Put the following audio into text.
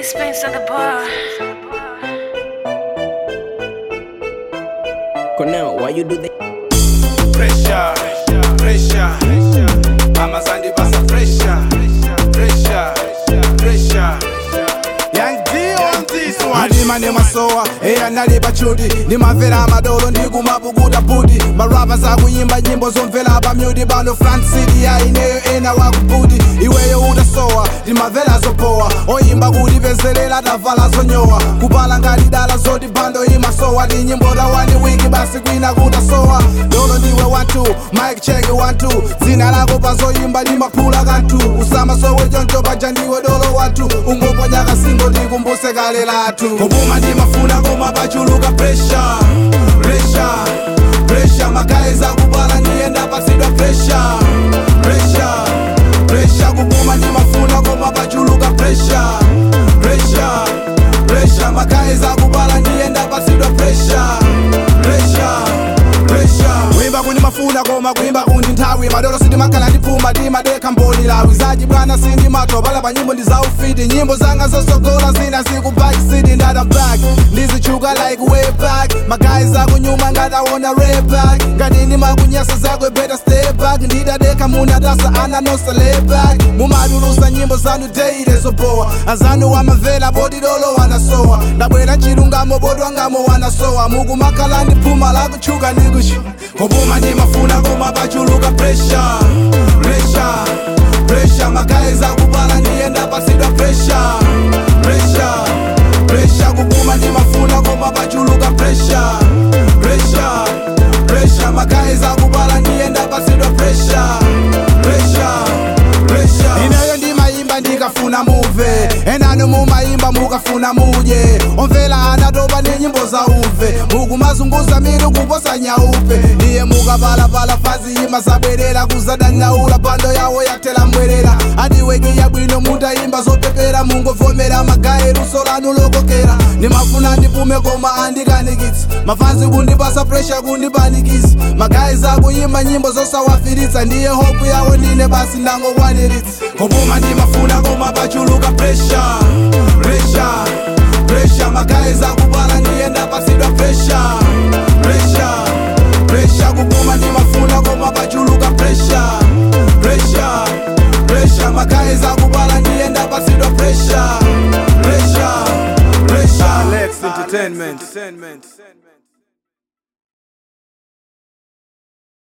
Spence at the bar. Cornell, why you do that? Pressure, pressure, mama zandi basa pressure, pressure, pressure. Young D on this one. madima nemasowa eya ndali pachudi ndimamvera amadolo ndikumapukuta budi marapa zakuyimba nyimbo zomvera pamyudi pano front city yaineyo ena wakubudi iweyo utasowa ndimamvera zopowa oyimba kutipezerera tavala zonyowa kupala ngati dala zoti bando imasowa ndi nyimbo tawani wiki basi kwina kutasowa dolo ndiwe wantu mike check wantu dzina lako pazoyimba limaphula kanthu usamasowe choncho paja ndiwe dolo wathu ungoponya kasingo ndikumbuse kale lathu kupuma ndimafuna koma pachuluka pressure pressure pressure magayiza kupala ndiyenda pasidwa pressure pressure pressure kupuma ndimafuna koma pachuluka pressure pressure pressure magayiza kupala ndiyenda pasidwa pressure pressure pressure kuimba kundi mafuna koma kuimba kundi nthawi madolo sindimakhala ndipfuma ndimadekha mboni lawi zaji bwana sindimatwa pala pa nyimbo ndizaufiti nyimbo zanga zosogola zina zikubaki city ndata back ndizichuka like way back magayi zakunyuma ngataona red back ngati ndimakunyasa zakwe better stay back ndidadekha munatasa ananosa lay back mumadulusa nyimbo zanu deile zopowa azanu wamavela bodi dolo wanasowa ndabwera chilungamo bodi wangamo wanasowa mukumakhala ndiphuma lakuchuka ndikushu kupuma ndimafuna koma pachuluka pressure pressure pressure magayi zakupala ndiyenda pasidwa pressure pressure pressure kupuma ndimafuna koma pachuluka pressure pressure pressure magayi zakupala ndiyenda pasidwa pressure pressure pressure ineyo ndimayimba ndikafuna muve enano mumayimba mukafuna mudye omvela anatopa ndi nyimbo za uve mukumazunguza mitu kuposa nyaupe ndiye mukapalapala fazi ima zabwerera kuzadandaula pando yawo yatela mbwerera adiwekiya bwino mutayimba zopepera mungovomera magayi luso lanu lokokera ndimafuna ndipume koma andikanikitsa mafanzi kundipasa presha kundipanikisa magayi zakuyimba nyimbo zosawafiritsa ndiye hopu yawo ndine basi ndangokwaniritsa kupuma ndimafuna koma pachuluka pressure pressure pressure magayi zakupala ndiyenda pasidwa pressure pressure pressure kupuma ndimafuna koma pachuluka pressure pressure pressure magayi zakupala ndiyenda pasidwa pressure pressure pressure Alex Entertainment.